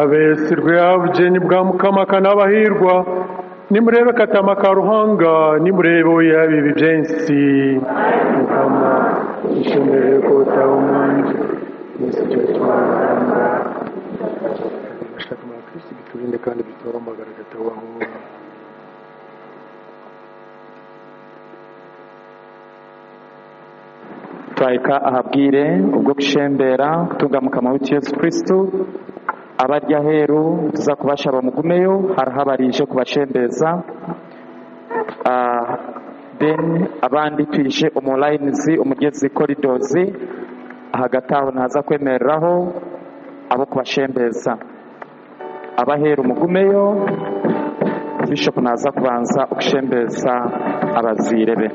abesirwe abugeni bwa mukamakana abahirwa nimurebe katama ka ruhanga nimurebe oya bibi byensi mukama ishimire ko utawe umwanzi mwese icyo twahanga ashaka amakirisi biturinde kandi dutoramagara gatabaho turayika ahabwire ubwo gushembera kutungamuka amaboko yesu kirisitu abarya aheru tuza kubashaba mugumeyo harahabarije kubashembeza Ah, then abandi twishe umurayinizi umugezi koridozi hagati aho ntaza kwemereraho abo kubashembeza abaheru mugumeyo bishopu naza kubanza ugushembeza abazirebe